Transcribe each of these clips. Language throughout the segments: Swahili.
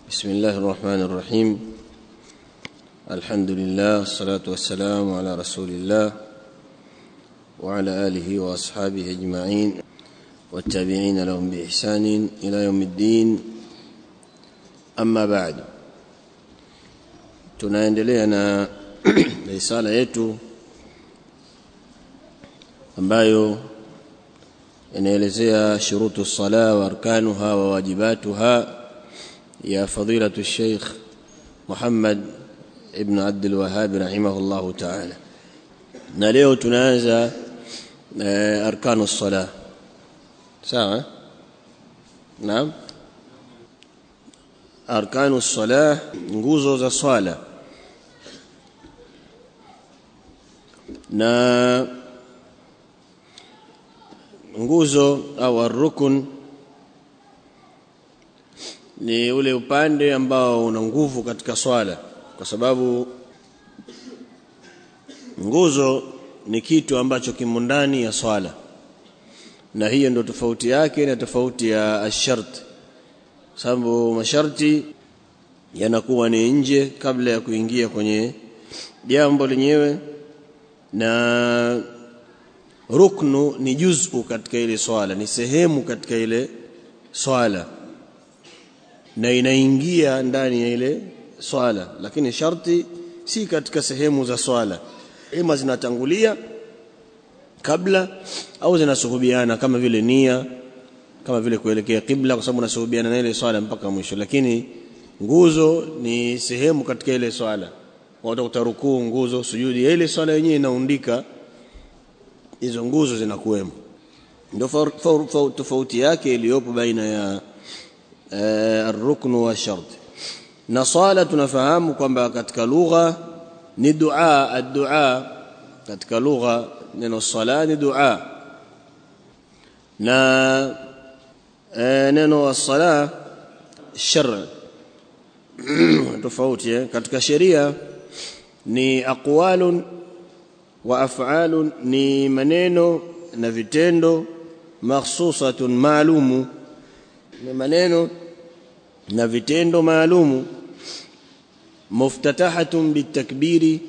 بسم الله الرحمن الرحيم الحمد لله الصلاة والسلام على رسول الله وعلى آله وأصحابه أجمعين والتابعين لهم بإحسان إلى يوم الدين أما بعد tunaendelea na risala yetu ambayo inaelezea shurutu sala wa arkanuha wa wajibatuha ya fadilatu Sheikh Muhammad ibn Abdul Wahhab rahimahullah ta'ala na leo tunaanza arkanu sala sawa naam arkanu sala nguzo za swala na nguzo au arrukun ni ule upande ambao una nguvu katika swala kwa sababu nguzo ni kitu ambacho kimo ndani ya swala na hiyo ndio tofauti yake na tofauti ya ashart sababu masharti yanakuwa ni nje kabla ya kuingia kwenye jambo lenyewe na ruknu ni juz'u katika ile swala ni sehemu katika ile swala na inaingia ndani ya ile swala lakini sharti si katika sehemu za swala ima zinatangulia kabla au zinasuhubiana kama vile nia kama vile kuelekea kibla kwa sababu unasuhubiana na ile swala mpaka mwisho lakini nguzo ni sehemu katika ile swala watu utarukuu nguzo sujudi ya ile swala yenyewe inaundika hizo nguzo zinakuwemo ndio tofauti yake iliyopo baina ya الركن والشرط na swala tunafahamu kwamba katika lugha ni dua ad-dua katika lugha neno sala ni dua na neno sala shar tofauti katika sheria ni aqwalun wa af'alun ni maneno na vitendo makhsusatun maalumu ni maneno na vitendo maalumu muftatahatun bitakbiri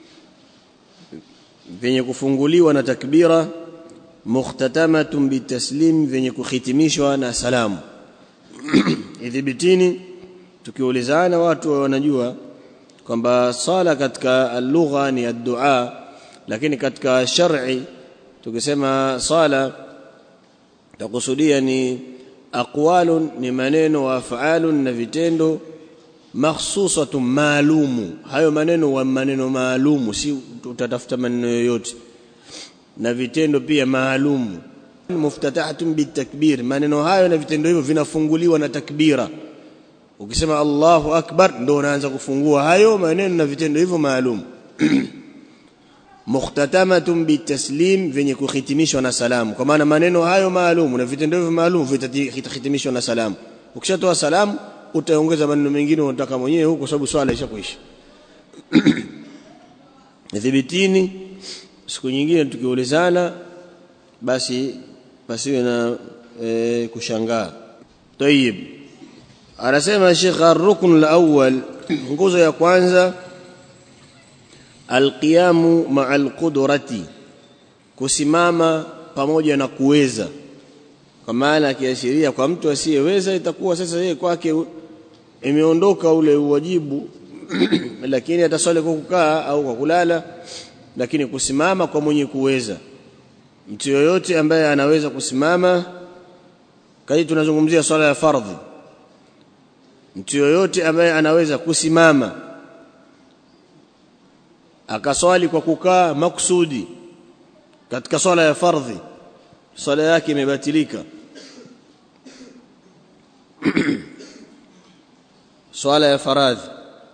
vyenye kufunguliwa na takbira mukhtatamatun bitaslim vyenye kuhitimishwa na salamu idhibitini tukiulizana watu wanajua kwamba sala katika lugha ni ad-du'a lakini katika shar'i tukisema sala takusudia ni aqwalun ni maneno wa af'alun na vitendo makhsusatun maalumu hayo maneno wa maneno maalumu si utatafuta maneno yoyote na vitendo pia maalumu muftatahatun bitakbir maneno hayo na vitendo hivyo vinafunguliwa na takbira ukisema Allahu akbar ndio unaanza kufungua hayo maneno na vitendo hivyo maalum mukhtatamatun bitaslim venye kuhitimishwa na salamu kwa maana maneno hayo maalum na vitendo hivyo maalum vitahitimishwa na salamu ukishatoa salamu utaongeza maneno mengine unataka mwenyewe huko sababu swala ishakuisha dhibitini siku nyingine tukiulizana basi pasiwe na e, kushangaa tayib anasema Sheikh ar-rukn al-awwal nguzo ya kwanza alqiyamu ma'al qudrati kusimama pamoja na kuweza kwa maana kiashiria kwa mtu asiyeweza itakuwa sasa yeye kwake imeondoka ule uwajibu lakini ataswali kwa kukaa au kwa kulala lakini kusimama kwa mwenye kuweza mtu yoyote ambaye anaweza kusimama kai tunazungumzia swala ya fardhi mtu yoyote ambaye anaweza kusimama akaswali kwa kukaa maksudi katika swala ya fardhi swala yake imebatilika swala ya faradhi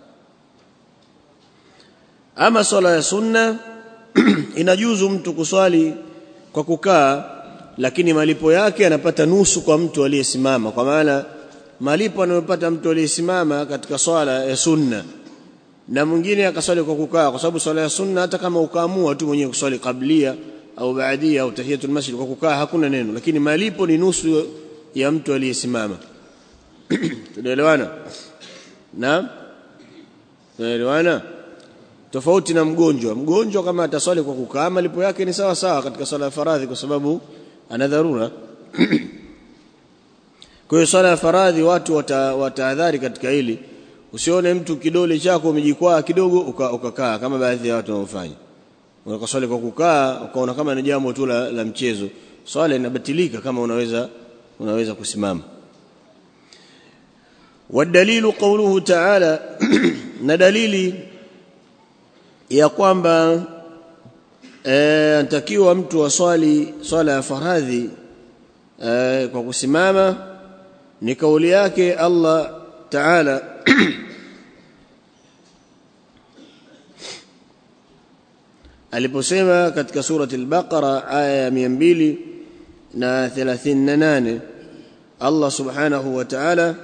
ama swala ya sunna inajuzu mtu kuswali kwa kukaa lakini malipo yake anapata nusu kwa mtu aliyesimama kwa maana malipo anayopata mtu aliyesimama katika swala ya sunna na mwingine akaswali kwa kukaa kwa sababu swala ya sunna hata kama ukaamua tu mwenyewe kuswali kablia au baadia au tahiyatul masjid kwa kukaa hakuna neno lakini malipo ni nusu ya mtu aliyesimama tunaelewana na tunaelewana tofauti na mgonjwa mgonjwa kama ataswali kwa kukaa malipo yake ni sawa sawa katika swala ya faradhi kwa sababu ana dharura kwa hiyo swala ya faradhi watu watahadhari wata katika hili usione mtu kidole chako umejikwaa kidogo ukakaa uka kama baadhi ya watu wanaofanya unakaswali kwa kukaa ukaona kama ni jambo tu la, la mchezo swala inabatilika kama unaweza unaweza kusimama والدليل قوله تعالى na dalili ya kwamba anatakiwa mtu aswali swala ya faradhi e, kwa kusimama ni kauli yake Allah Ta'ala aliposema katika surati al-Baqara aya ya 238 Allah subhanahu wa ta'ala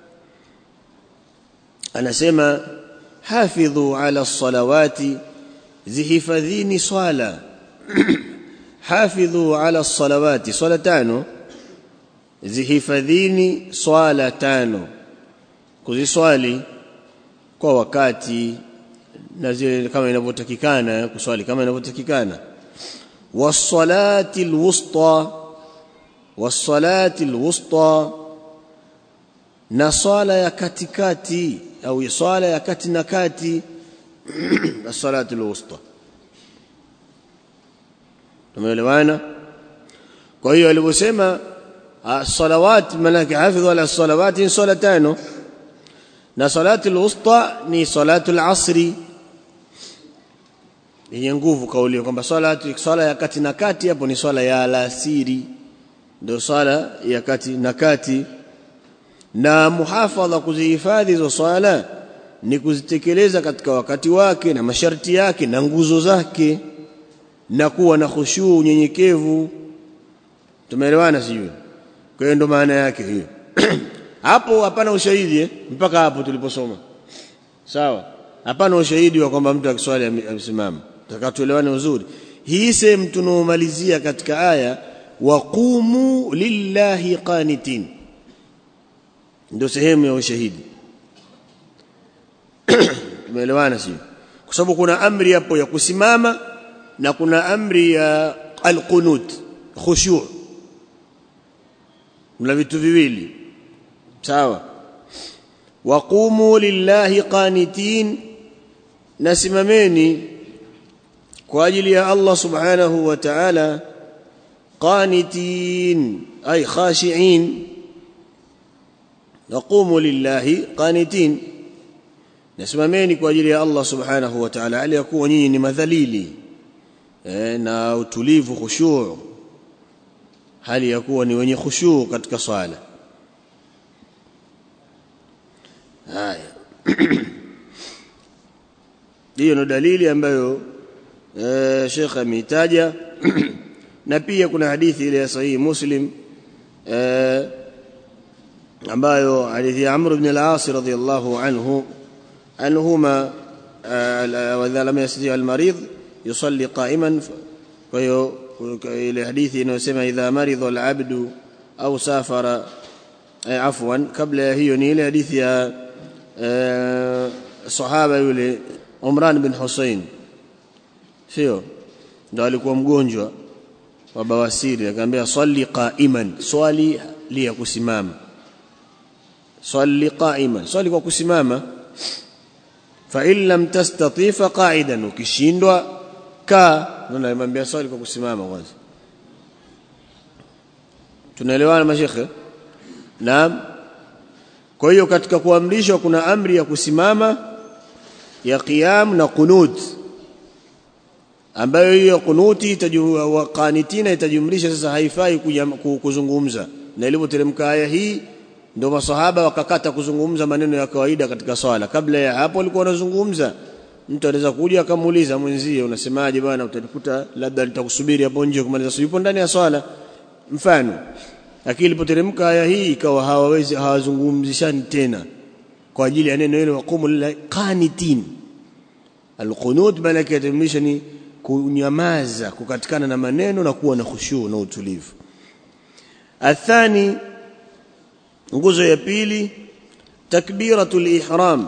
anasema hafidhu ala salawati zihifadhini swala hafidhu ala salawati swala tano zihifadhini swala tano kuziswali kwa wakati na zile kama inavyotakikana kuswali kama inavyotakikana was-salati al-wusta was-salati al-wusta na swala ya katikati au swala ya kati na kati as-salatu al-wusta tumeelewana kwa hiyo alivyosema salawat manake hafidhu ala salawat ni swala tano na salatu al-wusta ni salatu al-asri yenye nguvu kauli kwamba swala swala ya kati na kati hapo ni swala ya alasiri ndio swala ya kati na kati na muhafadha kuzihifadhi hizo swala ni kuzitekeleza katika wakati wake na masharti yake na nguzo zake na kuwa na khushuu unyenyekevu tumeelewana sijui kwa hiyo ndo maana yake hiyo hapo hapana ushahidi eh? mpaka hapo tuliposoma sawa hapana ushahidi wa kwamba mtu akiswali amesimama takatuelewane uzuri hii sehemu tunaomalizia katika aya waqumu lillahi qanitin ndio sehemu ya ushahidi tumeelewana sio kwa sababu kuna amri hapo ya kusimama na kuna amri ya alqunut khushu' mna vitu viwili sawa waqumu lillahi qanitin nasimameni kwa ajili ya Allah subhanahu wa ta'ala qanitin ay khashi'in naqumu lillahi qanitin nasimameni kwa ajili ya Allah subhanahu wa ta'ala aliyakuwa nyinyi ni madhalili e, na utulivu khushu' hali ya kuwa ni wenye khushu' katika swala haya hiyo ndo dalili ambayo e, Sheikh ameitaja na pia kuna hadithi ile ya sahihi Muslim e, ambayo hadithi ya Amr ibn al-As radhiyallahu anhu anhuma wa idha lam yastati al-marid yusalli qa'iman kwa hiyo ile hadithi inayosema idha maridha al-abdu au safara afwan kabla ya hiyo ni ile hadithi ya sahaba yule Umran bin Hussein sio ndo alikuwa mgonjwa wa bawasiri akamwambia swali qa'iman swali li ya kusimama swali qa'iman swali kwa kusimama fa in lam tastati fa qa'idan ukishindwa ka ndio alimwambia swali kwa kusimama kwanza tunaelewana mashekhe naam kwa hiyo katika kuamrishwa kuna amri ya kusimama ya qiyam na qunut ambayo hiyo kunuti itajua qanitina itajumlisha sasa haifai kuzungumza na ilipoteremka aya hii ndio masahaba wakakata kuzungumza maneno ya kawaida katika swala kabla ya hapo walikuwa wanazungumza mtu anaweza kuja akamuuliza mwenzie unasemaje bwana utanikuta labda nitakusubiri hapo nje kumaliza yupo ndani ya swala mfano lakini ilipoteremka aya hii ikawa hawawezi hawazungumzishani tena kwa ajili ya neno hilo waqumu lillahi qanitin alqunut maana yake ni kunyamaza kukatikana na maneno na kuwa na khushu na utulivu athani nguzo ya pili takbiratul ihram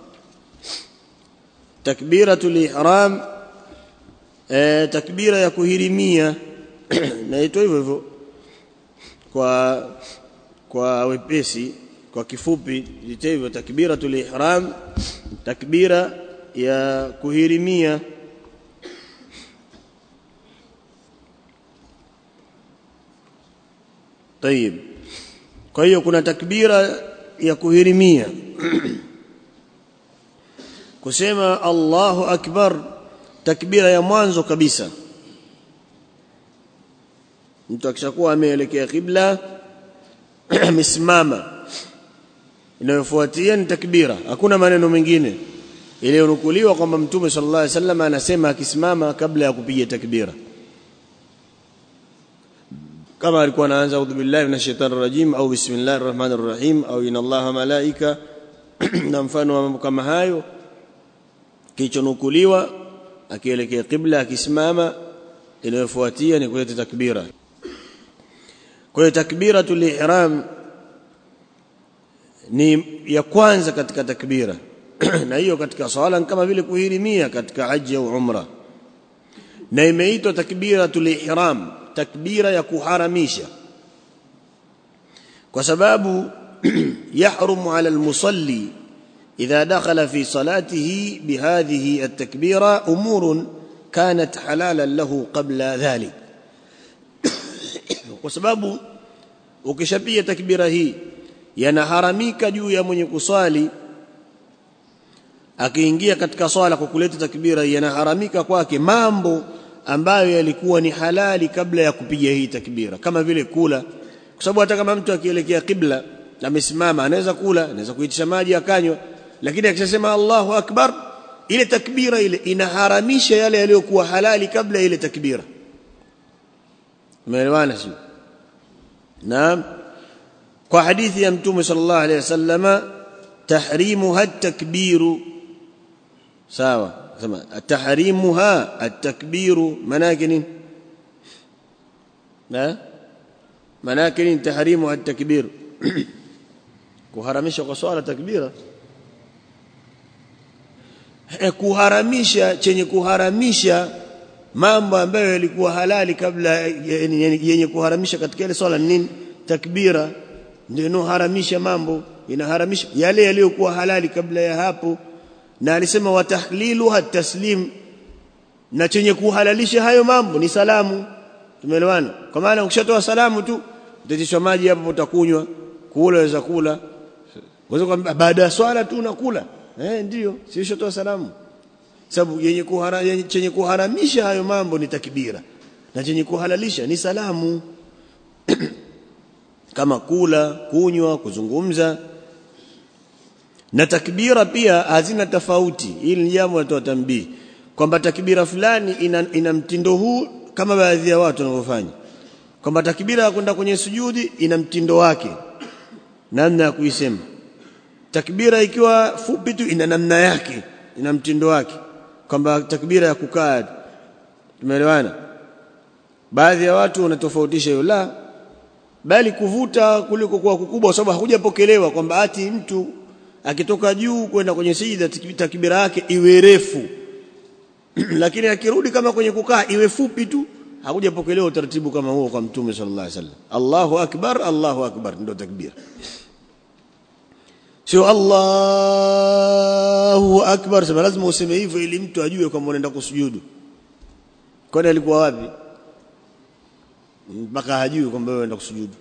takbiratul ihram eh, takbira ya kuhirimia naitwa hivyo hivyo kwa kwa wepesi kwa kifupi ite hivyo takbiratul ihram takbira ya kuhirimia طيب kwa hiyo kuna takbira ya kuhirimia kusema Allahu akbar takbira ya mwanzo kabisa mtu akishakuwa ameelekea kibla amesimama inayofuatia ni takbira hakuna maneno mengine iliyonukuliwa kwamba mtume sallallahu alaihi wasallam anasema akisimama kabla ya kupiga takbira kama alikuwa anaanza a'udhu billahi minash shaitani rajim au bismillahir rahmanir rahim au inna allaha malaika na mfano wa mambo kama hayo kilichonukuliwa akielekea kibla akisimama inayofuatia ni kuleta takbira kwa hiyo takbiratul ihram ni ya kwanza katika takbira na hiyo katika swala kama vile kuhirimia katika haji au umra na imeitwa takbiratul ihram takbira ya kuharamisha kwa sababu yahrumu ala almusalli idha dakhala fi salatihi bihadhihi at-takbira umurun kanat halalan lahu qabla dhalik kwa sababu ukishapiga takbira hii yanaharamika juu ya mwenye kuswali akiingia katika swala kwa kuleta takbira yanaharamika kwake mambo ambayo yalikuwa ni halali kabla ya kupiga hii takbira kama vile kula kwa sababu hata kama mtu akielekea kibla amesimama anaweza kula anaweza kuitisha maji akanywa lakini akishasema Allahu akbar ile takbira ile inaharamisha yale yaliyokuwa halali kabla ile takbira umeelewana sio naam kwa hadithi ya mtume sallallahu alaihi wasallama tahrimuha at-takbiru sawa sema tahrimuha at-takbiru manake nini na manake nini tahrimu at-takbir kuharamisha kwa swala takbira kuharamisha chenye kuharamisha mambo ambayo yalikuwa halali kabla yenye kuharamisha katika ile swala nini takbira ndio inoharamisha mambo inaharamisha yale yaliyokuwa halali kabla ya hapo na alisema watahliluha taslim na chenye kuhalalisha hayo mambo ni salamu tumeelewana kwa maana ukishatoa salamu tu utatishwa maji hapo utakunywa kula waweza kula waweza kwamba baada ya swala tu unakula eh ndio si ushatoa salamu sababu yenye kuhara, yenye, chenye kuharamisha hayo mambo ni takbira na chenye kuhalalisha ni salamu kama kula kunywa kuzungumza na takbira pia hazina tofauti hili ni jambo natoa tambii kwamba takbira fulani ina, ina mtindo huu kama baadhi ya watu wanavyofanya kwamba takbira ya kwenda kwenye sujudi ina mtindo wake namna ya kuisema takbira ikiwa fupi tu ina namna yake ina mtindo wake kwamba takbira ya kukaa tumeelewana baadhi ya watu wanatofautisha hiyo la bali kuvuta kuliko kuwa kukubwa kwa sababu hakujapokelewa kwamba ati mtu akitoka juu kwenda kwenye sijida takbira yake iwe refu lakini akirudi kama kwenye kukaa iwe fupi tu hakujapokelewa utaratibu kama huo kwa mtume sallallahu alaihi wasallam Allahu akbar Allahu akbar ndio takbira sio Allahu akbar sema lazima useme hivyo ili mtu ajue kwamba unaenda kusujudu kwani alikuwa wapi mpaka hajui kwamba wewe unaenda kusujudu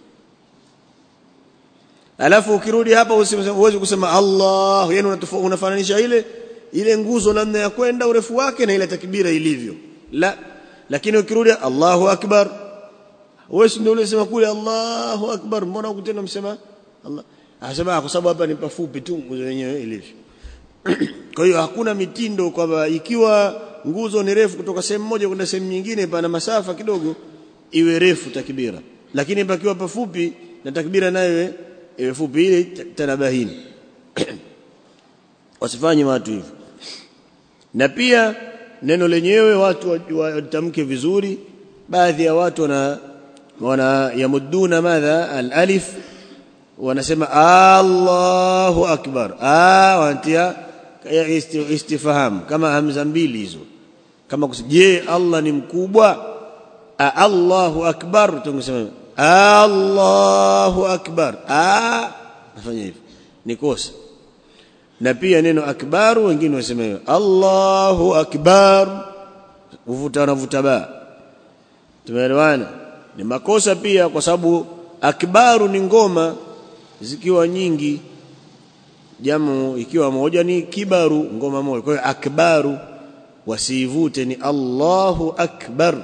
alafu ukirudi hapa uweze kusema Allah yani unafananisha ile ile nguzo namna ya kwenda urefu wake na ile takbira ilivyo la lakini ukirudi Allahu akbar wewe ndio unasema kule Allahu akbar mbona ukutenda msema Allah anasema kwa sababu hapa ni pafupi tu nguzo yenyewe ilivyo kwa hiyo hakuna mitindo kwamba ikiwa nguzo ni refu kutoka sehemu moja kwenda sehemu nyingine pana masafa kidogo iwe refu takbira lakini pakiwa pafupi na takbira nayo iwe fupi ile tanabahini wasifanye watu hivyo na pia neno lenyewe watu watamke vizuri baadhi ya watu wana wana yamudduna madha al-alif wanasema Allahu akbar ah wanatia istifham kama hamza mbili hizo kama je Allah ni mkubwa A Allahu akbar tungesema Allahu akbar ah nafanya hivyo ni kosa na pia neno akbar wengine wasema hivyo Allahu akbar uvuta na vuta ba tumeelewana ni makosa pia kwa sababu akbaru ni ngoma zikiwa nyingi jamu ikiwa moja ni kibaru ngoma moja kwa hiyo akbaru wasivute ni Allahu akbar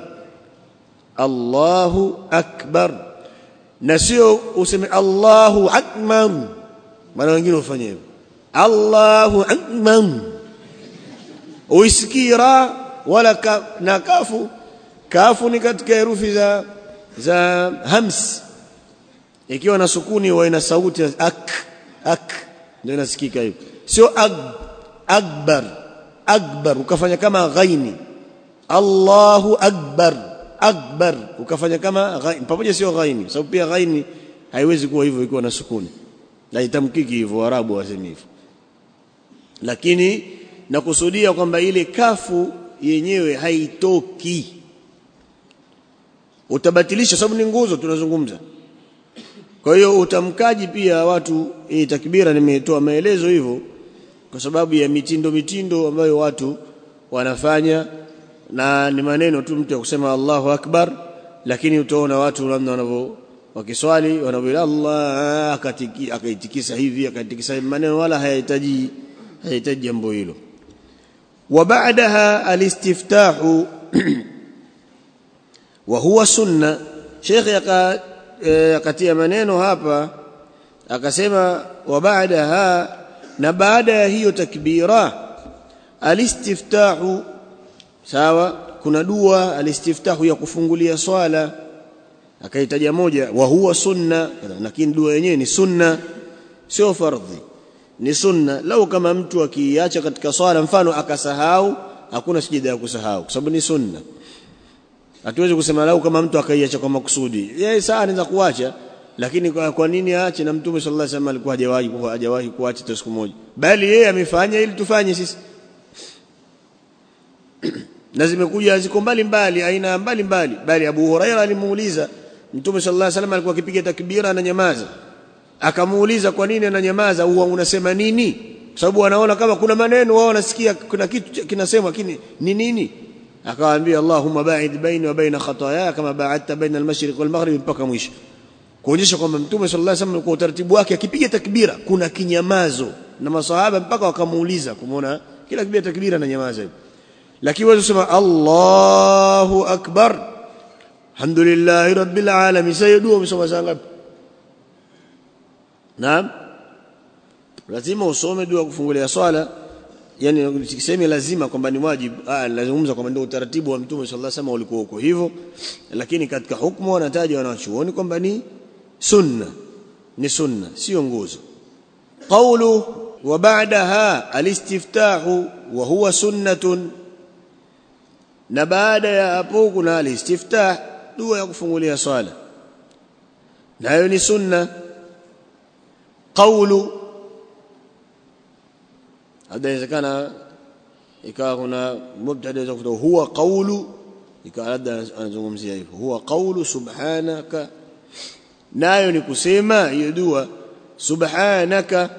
Allahu akbar na sio useme Allahu akbar maana wengine ufanye hivyo Allahu akbar uisikira wala ka, na kafu kafu ni katika herufi za za hams ikiwa na sukuni wa ina sauti ak ak ndio inasikika hiyo sio ag, akbar akbar ukafanya kama ghaini Allahu akbar akbar ukafanya kama ghaini pamoja sio ghaini sababu pia ghaini haiwezi kuwa hivyo ikiwa na sukuni haitamkiki hivyo arabu wasemi hivyo lakini nakusudia kwamba ile kafu yenyewe haitoki utabatilisha sababu ni nguzo tunazungumza kwa hiyo utamkaji pia watu hii takbira nimetoa maelezo hivyo kwa sababu ya mitindo mitindo ambayo watu wanafanya na ni maneno tu mtu kusema Allahu Akbar lakini utaona watu namna wanavyo wakiswali wanavyo Allah akatiki akaitikisa hivi akaitikisa maneno wala hayahitaji hayahitaji jambo hilo wa baadaha alistiftahu wa huwa sunna Sheikh akatia maneno hapa akasema wa baadaha na baada ya hiyo takbira alistiftahu sawa kuna dua alistiftahu ya kufungulia swala akaitaja moja wa huwa sunna lakini dua yenyewe ni sunna sio fardhi ni sunna lau kama mtu akiacha katika swala mfano akasahau hakuna sijida ya kusahau kwa sababu ni sunna hatuwezi kusema lau kama mtu akaiacha kwa makusudi yeye saa anaweza kuacha lakini kwa, kwa nini aache na mtume sallallahu alaihi wasallam alikuwa hajawahi hajawahi kuacha hata siku moja bali yeye amefanya ili tufanye sisi na zimekuja ziko mbali mbali aina mbali mbali bali Abu Huraira alimuuliza mtume sallallahu alaihi wasallam alikuwa akipiga takbira na nyamaza akamuuliza kwa nini ananyamaza huwa unasema nini kwa sababu wanaona kama kuna maneno wao wanasikia kuna kitu kinasemwa lakini ni nini akawaambia Allahumma ba'id baini wa baina khataaya kama ba'adta baina al-mashriq wal maghrib mpaka mwisho kuonyesha kwamba mtume sallallahu alaihi wasallam kwa utaratibu wake akipiga takbira kuna kinyamazo na masahaba mpaka wakamuuliza kumuona kila kipiga takbira na nyamaza hivyo lakini wewe usema Allahu akbar alhamdulillahi rabbil alamin sayyidua umesoma saa ngapi naam lazima usome dua kufungulia swala yani sisemi lazima kwamba ni wajibu ah lazungumza kwamba ndio utaratibu wa mtume sallallahu alaihi wasallam ulikuwa uko hivyo lakini katika hukumu wanataja wanachuoni kwamba ni sunna ni sunna sio nguzo qawlu wa ba'daha alistiftahu wa huwa sunnatun na baada ya hapo kuna alistiftah dua ya kufungulia swala nayo ni sunna qawlu hada inawezekana ikawa kuna mubtada za kutoa huwa qawlu ikawa labda anazungumzia hivyo huwa qawlu subhanaka nayo ni kusema hiyo dua subhanaka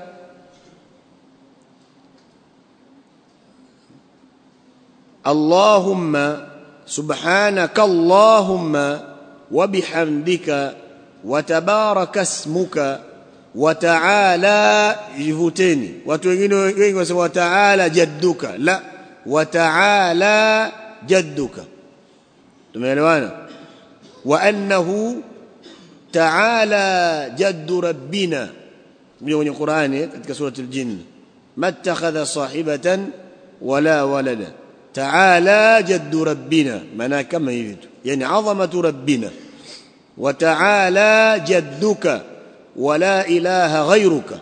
اللهم سبحانك اللهم وبحمدك وتبارك اسمك وتعالى jivuteni watu wengine wengi wasema wataala jadduka la wataala jadduka tumeelewana wa annahu taala jaddu rabbina ndio kwenye Qur'ani katika surati al-jinn mattakhadha sahibatan wala walada تعالى جد ربنا معناه كما يريد يعني عظمة ربنا وتعالى جدك ولا إله غيرك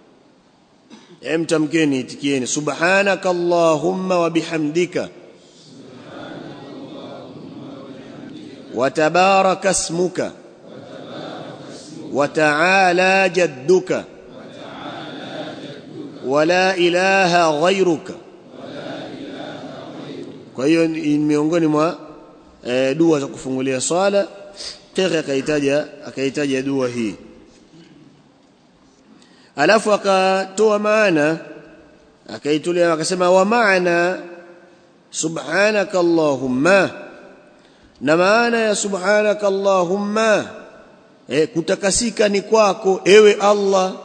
امتمكني تكيني سبحانك اللهم وبحمدك وتبارك اسمك wa ta'ala jadduka wala ilaha ghairuka kwa hiyo ni miongoni mwa e, dua za kufungulia swala Sheikh akaitaja akaitaja dua hii alafu akatoa maana akaitulia akasema wa maana subhanaka allahumma na maana ya subhanaka allahumma e, kutakasika ni kwako ewe Allah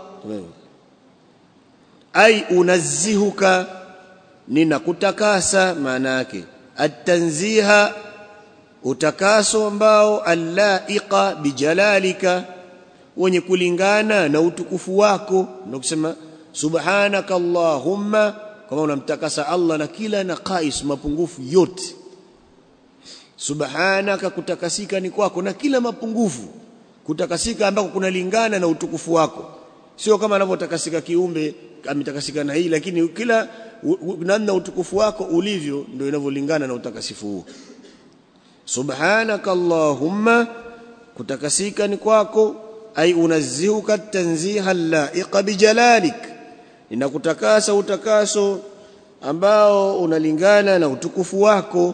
ai unazzihuka ninakutakasa maana yake at-tanziha utakaso ambao allaiqa bijalalika wenye kulingana na utukufu wako ndio kusema subhanaka allahumma kama unamtakasa Allah na kila naqais mapungufu yote subhanaka kutakasika ni kwako na kila mapungufu kutakasika ambako kunalingana na utukufu wako sio kama anavyotakasika kiumbe ametakasika na hii lakini kila namna utukufu wako ulivyo ndio inavyolingana na utakasifu huo subhanaka allahumma kutakasika ni kwako ay unazzihuka tanziha laiqa bijalalik ninakutakasa utakaso ambao unalingana na utukufu wako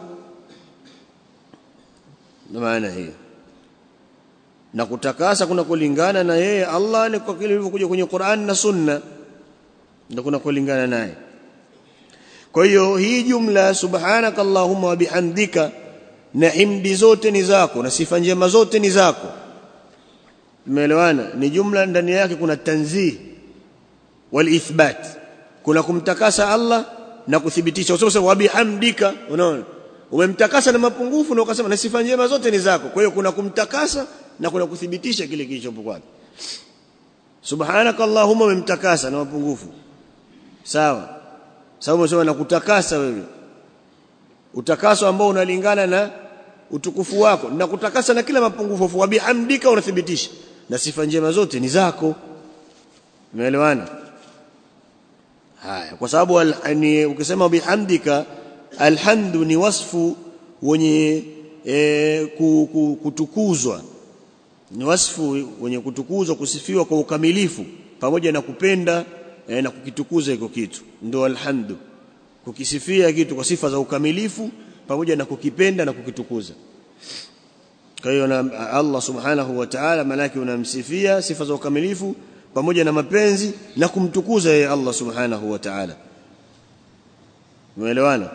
na maana hiyo na kutakasa kuna kulingana na yeye Allah ni kwa kile ilivyokuja kwenye Qur'an na Sunna ndio kuna kulingana naye kwa hiyo hii jumla subhanaka allahumma wa bihamdika na himdi zote ni zako na sifa njema zote ni zako tumeelewana ni jumla ndani yake kuna tanzih wal ithbat kuna kumtakasa Allah na kuthibitisha useme wa bihamdika unaona umemtakasa na mapungufu na ukasema na sifa njema zote ni zako kwa hiyo kuna kumtakasa na kuna kuthibitisha kile kilichopo kwake subhanaka allahumma umemtakasa na mapungufu sawa sababu umesema na kutakasa wewe utakaso ambao unalingana na utukufu wako na kutakasa na kila mapungufu wa bihamdika unathibitisha na sifa njema zote ni zako umeelewana haya kwa sababu ni ukisema bihamdika alhamdu ni wasfu wenye e, kutukuzwa ni wasfu wenye kutukuzwa kusifiwa kwa ukamilifu pamoja na kupenda e, na kukitukuza hiko kitu ndio alhamdu kukisifia kitu kwa sifa za ukamilifu pamoja na kukipenda na kukitukuza kwa hiyo na Allah subhanahu wa ta'ala malaki unamsifia sifa za ukamilifu pamoja na mapenzi na kumtukuza yeye Allah subhanahu wa ta'ala umeelewana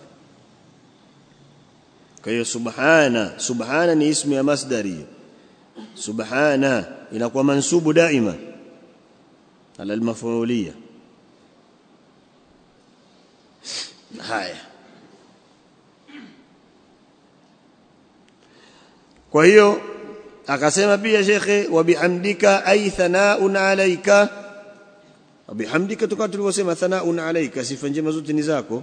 kwa hiyo subhana subhana ni ismu ya masdari subhana inakuwa mansubu daima ala almaf'uliyah haya kwa hiyo akasema pia shekhe wa bihamdika ay thanaun alayka wa bihamdika tukawa tulivyosema thanaun alayka sifa njema zote ni zako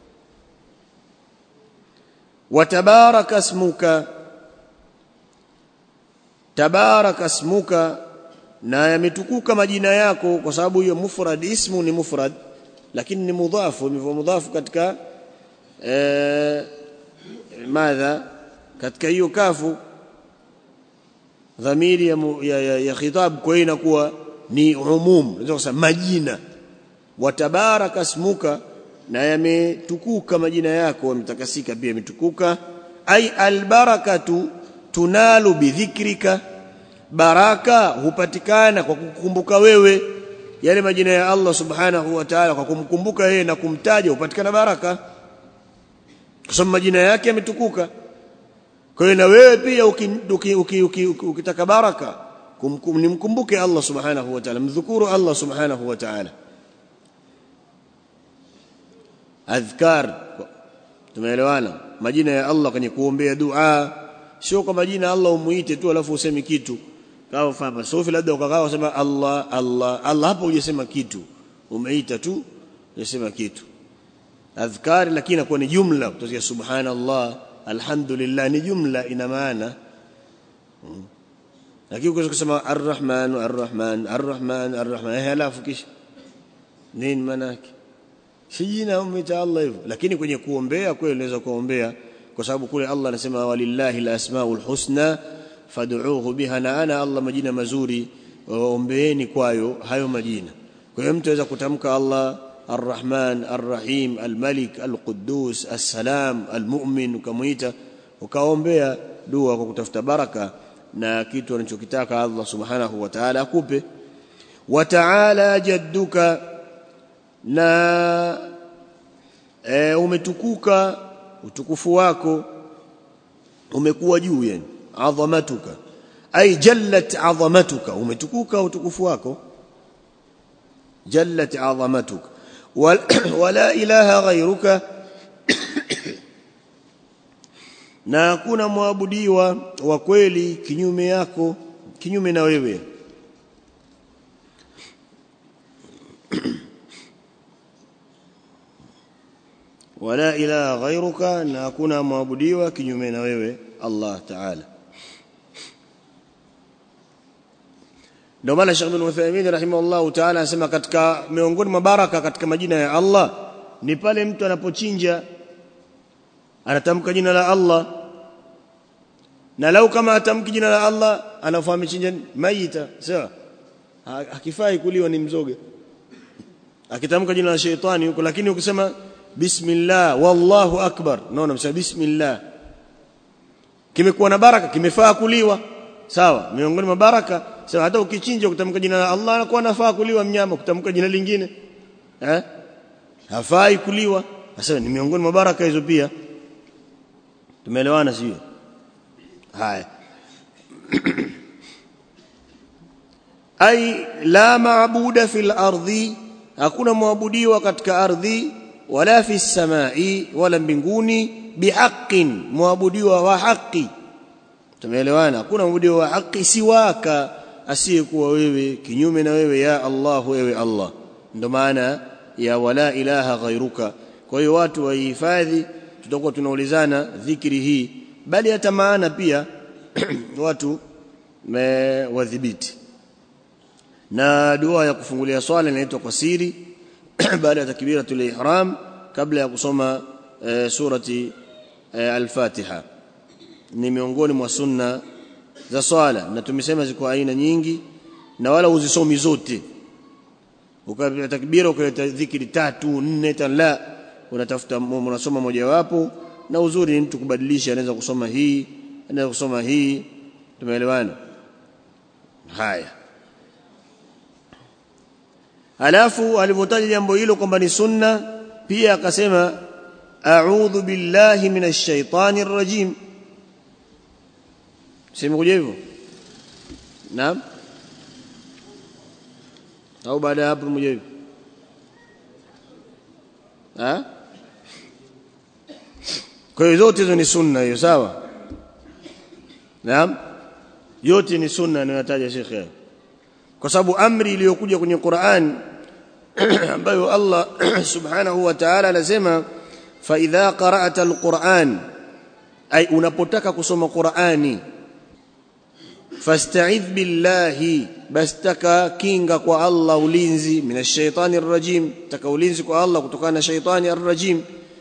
wa tabaraka ismuka tabaraka ismuka na yametukuka majina yako kwa sababu hiyo mufrad ismu ni mufrad lakini ni mudhafu ni mudhafu katika eh madha katika hiyo kafu dhamiri ya, ya, ya, ya khitab kwa hiyo inakuwa ni umum unaweza kusema majina watabaraka ismuka na yametukuka majina yako yametakasika pia yametukuka ai albarakatu tunalu bidhikrika baraka hupatikana kwa kukumbuka wewe yale majina ya Allah subhanahu wa ta'ala kwa kumkumbuka yeye na kumtaja hupatikana baraka kwa sababu majina yake yametukuka kwa hiyo na wewe pia ukitaka baraka nimkumbuke Allah subhanahu wa ta'ala mdhukuru Allah subhanahu wa ta'ala adhkar tumeelewana majina ya Allah kwenye kuombea dua sio kwa majina Allah umuite tu alafu useme kitu kama fama sofi labda ukakaa usema Allah Allah Allah hapo hujasema kitu umeita tu hujasema kitu adhkari lakini inakuwa ni jumla kutoka subhanallah alhamdulillah ni jumla ina maana lakini ukaweza kusema arrahman arrahman arrahman arrahman eh alafu kisha nini maana yake si jina umeita Allah hivyo lakini kwenye kuombea kweli unaweza kuombea kwa sababu kule Allah anasema walillahi alasmaul husna fad'uuhu biha na ana Allah majina mazuri waombeeni kwayo hayo majina kwa hiyo mtu aweza kutamka Allah Ar-Rahman Ar-Rahim Al-Malik Al-Quddus As-Salam Al-Mu'min ukamuita ukaombea dua kwa kutafuta baraka na kitu anachokitaka Allah Subhanahu wa Ta'ala akupe wa ta'ala jadduka na e, umetukuka utukufu wako umekuwa juu yani adhamatuka ay jallat adhamatuka umetukuka utukufu wako jallat adhamatuka wala ilaha ghairuka na hakuna mwabudiwa wa kweli kinyume yako kinyume na wewe wala ilaha ghairuka na hakuna mwabudiwa kinyume na wewe Allah Ta'ala ndio maana Sheikh bin Uthaymeen rahimahullah ta'ala anasema katika miongoni mwa baraka katika majina ya Allah ni pale mtu anapochinja anatamka jina la Allah na lau kama atamki jina la Allah anafahamu chinja maita sawa hakifai kuliwa ni mzoga akitamka jina la sheitani huko lakini ukisema bismillah wallahu akbar naona msema bismillah kimekuwa na baraka kimefaa kuliwa sawa miongoni mwa baraka sawa hata ukichinja kutamka jina la Allah anakuwa nafaa kuliwa mnyama kutamka jina lingine eh hafai kuliwa sasa ni miongoni mwa baraka hizo pia tumeelewana sio haya ai la maabuda fil ardi hakuna muabudiwa katika ardhi wala fi samai wala mbinguni bihaqqin muabudiwa wa haki tumeelewana hakuna muabudiwa wa haki siwaka asiyekuwa wewe kinyume na wewe ya Allah wewe Allah ndio maana ya wala ilaha ghairuka kwa hiyo watu waihifadhi tutakuwa tunaulizana dhikri hii bali hata maana pia watu wadhibiti na dua ya kufungulia swala inaitwa kwa siri baada ya takbiratul ihram kabla ya kusoma e, surati e, al-Fatiha ni miongoni mwa sunna za swala na tumesema ziko aina nyingi na wala uzisomi zote ukapiga takbira ukaleta dhikri tatu nne la unatafuta unasoma mojawapo na uzuri ni mtu kubadilisha anaweza kusoma hii anaweza kusoma hii tumeelewana haya alafu alipotaja jambo hilo kwamba ni sunna pia akasema a'udhu billahi minash shaitani rrajim simekuja hivyo naam au baada ya hapo mmoja hivyo ha kwa hiyo zote hizo ni sunna hiyo sawa naam yote ni sunna anayotaja Sheikh kwa sababu amri iliyokuja kwenye Qur'an ambayo Allah subhanahu wa ta'ala anasema fa idha qara'ta alquran ay unapotaka kusoma Qur'ani fasta'idh billahi bastaka kinga kwa Allah ulinzi minash shaitani rrajim taka ulinzi kwa Allah kutokana na shaitani arrajim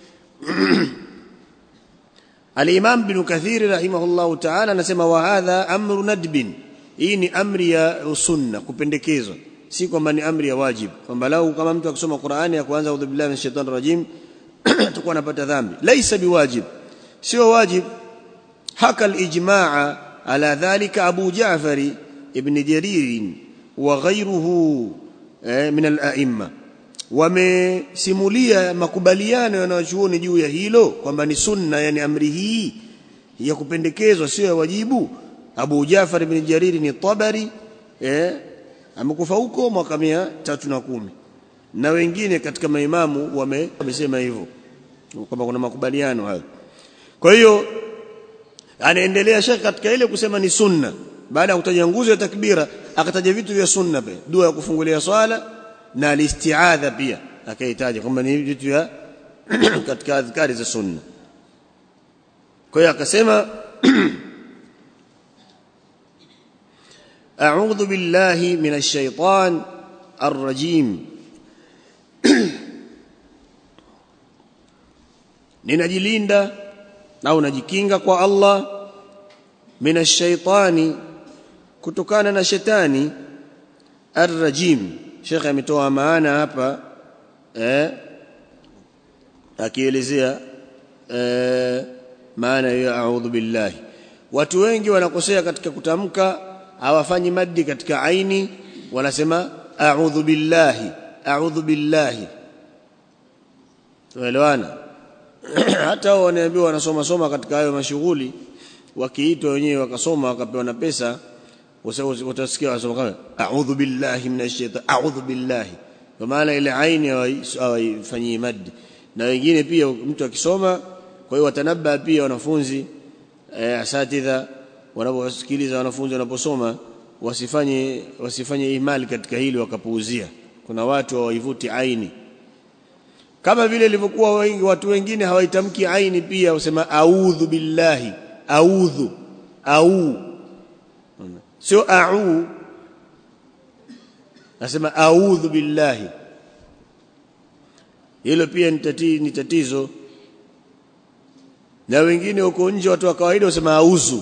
Al-Imam Ibn Kathir rahimahullahu ta'ala anasema wa hadha amru nadbin hii ni amri ya sunna kupendekezwa si kwamba ni amri ya wajib kwamba lau kama mtu akisoma Qur'ani ya kwanza audhu billahi minash shaitani rajim atakuwa anapata dhambi laisa biwajib sio wajib haka al-ijmaa ala dhalika Abu Ja'far ibn Jarir wa ghayruhu min al-a'imma wamesimulia makubaliano yanayochuoni juu ya hilo kwamba ni sunna yani amri hii ya kupendekezwa sio ya wajibu Abu Jafar ibn Jarir ni Tabari eh amekufa huko mwaka tatu na kumi na wengine katika maimamu wame wamesema hivyo kwamba kuna makubaliano hayo kwa hiyo anaendelea Sheikh katika ile kusema ni sunna baada ya kutaja nguzo ya takbira akataja vitu vya sunna pia dua ya kufungulia swala na alistiadha pia akahitaji kwamba ni vitu vya katika adhkari za sunna kwa hiyo akasema أعوذ بالله من الشيطان الرجيم ninajilinda au najikinga kwa Allah minash shaitani kutokana na shetani arrajim Sheikh ametoa maana hapa eh akielezea eh maana ya a'udhu billahi watu wengi wanakosea katika kutamka hawafanyi maddi katika aini wanasema a'udhu billahi a'udhu billahi tuelewana hata wao wanaambiwa wanasoma soma katika hayo mashughuli wakiitwa wenyewe wakasoma wakapewa na pesa utasikia wasoma kama a'udhu billahi minash shaitani a'udhu billahi kwa maana ile aini hawaifanyii maddi na wengine pia mtu akisoma kwa hiyo watanabba pia wanafunzi eh, asatidha wanaposikiliza wanafunzi wanaposoma wasifanye wasifanye imali katika hili wakapuuzia kuna watu hawaivuti aini kama vile ilivyokuwa wengi watu wengine hawaitamki aini pia usema audhu billahi audhu au sio au nasema audhu billahi hilo pia ni tatizo na wengine huko nje watu wa kawaida wasema auzu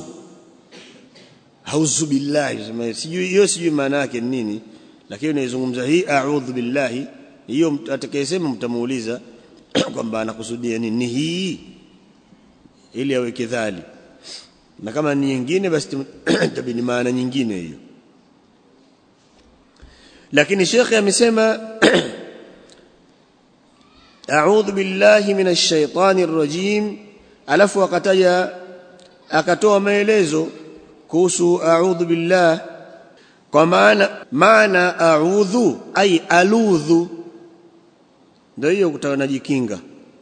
auzu billahi sema sijui hiyo sijui maana yake ni nini lakini naizungumza hii a'udhu billahi hiyo atakayesema mtamuuliza kwamba anakusudia nini ni hii ili aweke dhali na kama ni nyingine basi tabini maana nyingine hiyo lakini shekhe amesema a'udhu billahi minash shaitani rrajim alafu akataja akatoa maelezo kuhusu a'udhu billah kwa maana maana a'udhu ay aludhu ndio hiyo kutaka najikinga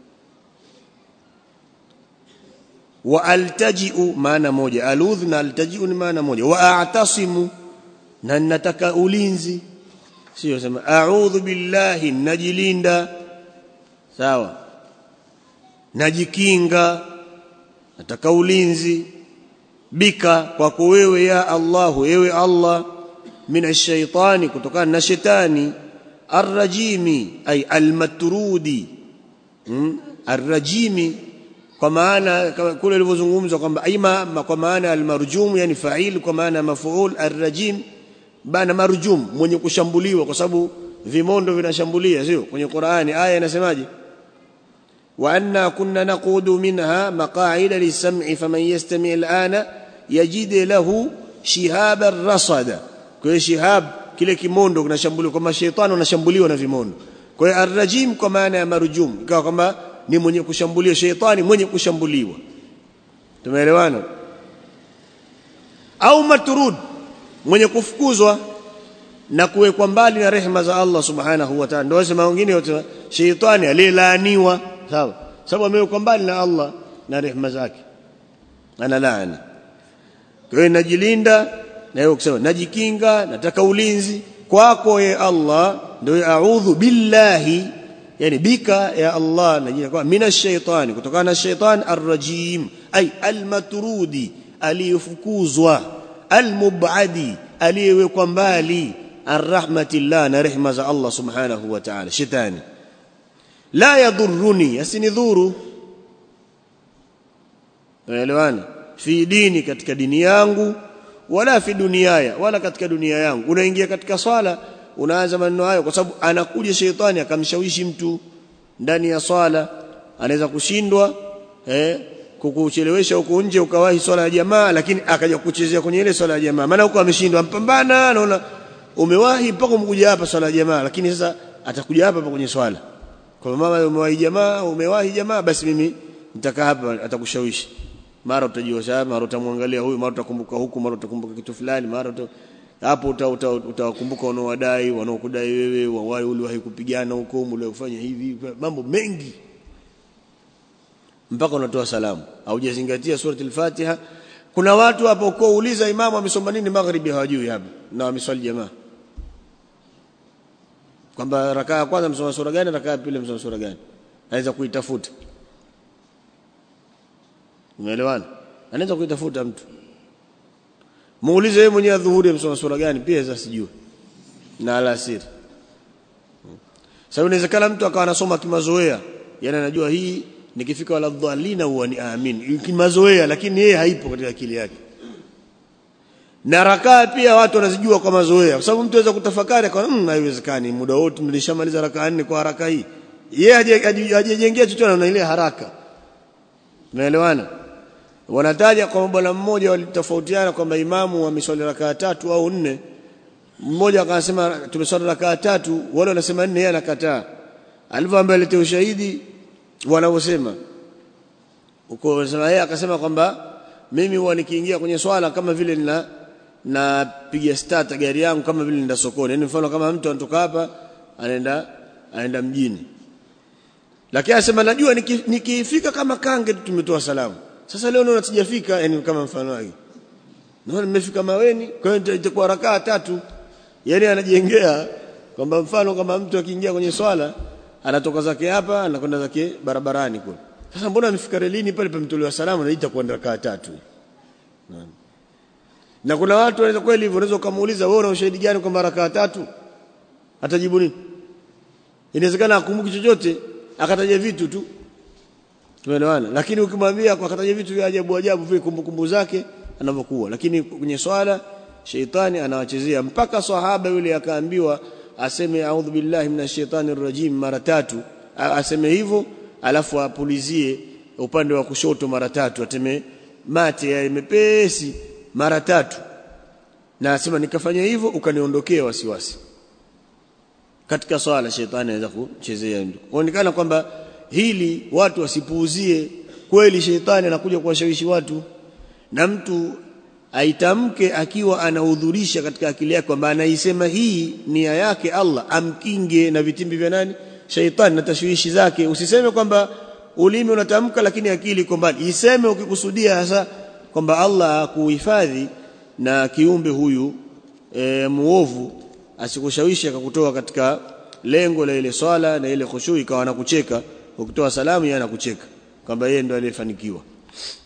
wa altaji'u maana moja aludhu na altaji'u ni maana moja wa a'tasimu na nataka ulinzi sio sema a'udhu billahi najilinda sawa najikinga nataka ulinzi bika kwako wewe ya Allah wewe Allah minash shaitani kutokana na shetani arrajimi ay almatrudi hmm? arrajimi kwa maana kule ilivyozungumzwa kwamba ima kwa maana almarjum yani fa'il kwa maana mafuul arrajim bana marjum mwenye kushambuliwa kwa sababu vimondo vinashambulia sio kwenye Qur'ani aya inasemaje وأنا كنا نقود منها مقاعد للسمع فمن يستمع الآن يجد له شهابا رصدا kwa shihab kile kimondo kinashambuliwa kama shetani anashambuliwa na vimondo kwa hiyo arrajim kwa maana ya marjum ikawa kwamba ni mwenye kushambulia shetani mwenye kushambuliwa tumeelewana au maturud mwenye kufukuzwa na kuwekwa mbali na rehema za Allah subhanahu wa ta'ala ndio wasema wengine wote shetani aliyelaaniwa sawa sababu amewekwa mbali na Allah na rehema zake ana laana kwa hiyo najilinda na hiyo kusema najikinga nataka ulinzi kwako ye Allah ndio a'udhu billahi yani bika ya Allah najina kwa minash shaitani kutokana na shaitan arrajim ay almatrudi aliyefukuzwa almubadi aliyewekwa mbali arrahmatillah na rehema za Allah subhanahu wa ta'ala shetani la yadhurruni asinidhuru unaelewana fi dini katika dini yangu wala fi duniaya wala katika dunia yangu unaingia katika swala unaanza maneno hayo kwa sababu anakuja sheitani akamshawishi mtu ndani ya swala anaweza kushindwa eh kukuchelewesha huko nje ukawahi swala ya jamaa lakini akaja kuchezea kwenye ile swala ya jamaa maana huko ameshindwa mpambana anaona umewahi mpaka umekuja hapa swala ya jamaa lakini sasa atakuja hapa kwenye swala kwa mama umewahi jamaa umewahi jamaa basi mimi nitakaa hapa atakushawishi mara utajiosha mara utamwangalia huyu mara utakumbuka huku mara utakumbuka kitu fulani mara uta, hapo utawakumbuka wanaowadai wanaokudai wewe wawai uliwahi kupigana huko uliofanya hivi mambo mengi mpaka unatoa salamu haujazingatia surati al-Fatiha kuna watu hapo kwa uliza imamu amesoma nini magharibi hawajui hapa na wameswali jamaa kwamba rakaa ya kwanza msoma sura gani rakaa ya pili msoma sura gani anaweza kuitafuta umeelewana anaweza kuitafuta mtu muulize yeye mwenyewe dhuhuri msoma sura gani pia sasa sijui na alasiri sasa inawezekana mtu akawa anasoma kimazoea yani anajua hii nikifika wala dhalina huwa ni amin kimazoea lakini yeye haipo katika akili yake na rakaa pia watu wanazijua kwa mazoea kwa sababu mtu anaweza kutafakari kwa mmm haiwezekani muda wote nilishamaliza rakaa nne kwa haraka hii yeye hajijengea chochote na ile haraka unaelewana wanataja kwamba bwana mmoja walitofautiana kwamba imamu ameswali rakaa tatu au nne mmoja akasema tumeswali rakaa tatu wale wanasema nne yeye anakataa alivyoambia alete ushahidi wanaosema uko sema yeye akasema kwamba mimi huwa nikiingia kwenye swala kama vile nina napiga start gari yangu kama vile nenda sokoni yani mfano kama mtu anatoka hapa anaenda anaenda mjini lakini anasema najua nikifika niki kama kange tumetoa salamu sasa leo naona sijafika yani kama mfano wake naona nimefika maweni kwa hiyo itakuwa rakaa tatu yani anajengea kwamba mfano kama mtu akiingia kwenye swala anatoka zake hapa anakwenda zake barabarani kule sasa mbona amefika relini pale pamtolewa salamu na itakuwa rakaa tatu na kuna watu wanaweza kweli hivyo unaweza kumuuliza wewe una ushahidi gani kwamba rakaa tatu atajibu nini inawezekana akumbuki chochote akataja vitu tu tumeelewana lakini ukimwambia kwa akataja vitu vya ajabu ajabu vile kumbukumbu zake anavyokuwa lakini kwenye swala sheitani anawachezea mpaka sahaba yule akaambiwa aseme a'udhu billahi minash shaitani rajim mara tatu aseme hivyo alafu apulizie upande wa kushoto mara tatu ateme mate ya mepesi mara tatu na asema nikafanya hivyo ukaniondokea wasiwasi katika swala shetani anaweza kuchezea kuonekana kwamba hili watu wasipuuzie kweli shetani anakuja kuwashawishi watu na mtu aitamke akiwa anahudhurisha katika akili yake kwamba anaisema hii nia yake Allah amkinge na vitimbi vya nani shaitani na tashwishi zake usiseme kwamba ulimi unatamka lakini akili iko mbali iseme ukikusudia hasa kwamba Allah akuhifadhi na kiumbe huyu e, muovu asikushawishi akakutoa katika lengo la ile swala na ile khushu ikawa anakucheka ukitoa salamu yeye anakucheka kwamba yeye ndo aliyefanikiwa